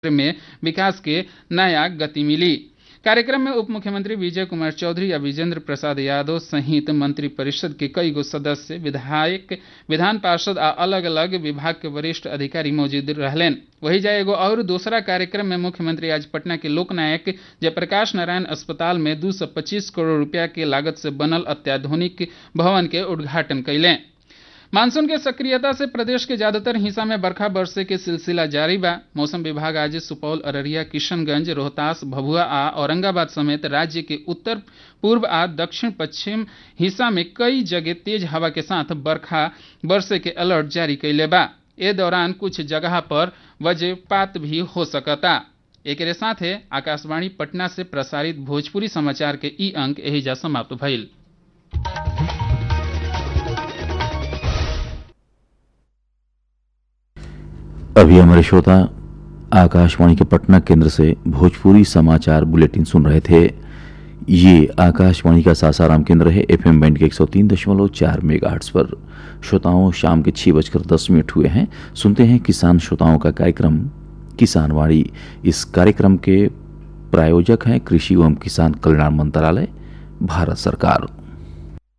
में विकास के नया गति मिली कार्यक्रम में उप मुख्यमंत्री विजय कुमार चौधरी या विजेंद्र प्रसाद यादव सहित मंत्रिपरिषद के कई गो सदस्य विधायक विधान पार्षद आ अलग अलग विभाग के वरिष्ठ अधिकारी मौजूद रहलेन वही जाए एगो और दूसरा कार्यक्रम में मुख्यमंत्री आज पटना के लोकनायक जयप्रकाश नारायण अस्पताल में 225 करोड़ रुपया के लागत से बनल अत्याधुनिक भवन के उद्घाटन कैलें मानसून के सक्रियता से प्रदेश के ज्यादातर हिस्सा में बरखा बरसे के सिलसिला जारी बा मौसम विभाग आज सुपौल अररिया किशनगंज रोहतास भभुआ आ औरंगाबाद समेत राज्य के उत्तर पूर्व आ दक्षिण पश्चिम हिस्सा में कई जगह तेज हवा के साथ बरखा बरसे के अलर्ट जारी कैले बा ए दौरान कुछ जगह पर वज्रपात भी हो सकता एक साथे आकाशवाणी पटना से प्रसारित भोजपुरी समाचार के ई अंक एहिजा समाप्त भइल अभी हमारे श्रोता आकाशवाणी के पटना केंद्र से भोजपुरी समाचार बुलेटिन सुन रहे थे ये आकाशवाणी का सासाराम केंद्र है एफएम बैंड के 103.4 मेगाहर्ट्ज पर श्रोताओं शाम के छः बजकर दस मिनट हुए हैं सुनते हैं किसान श्रोताओं का कार्यक्रम किसानवाड़ी इस कार्यक्रम के प्रायोजक हैं कृषि एवं किसान कल्याण मंत्रालय भारत सरकार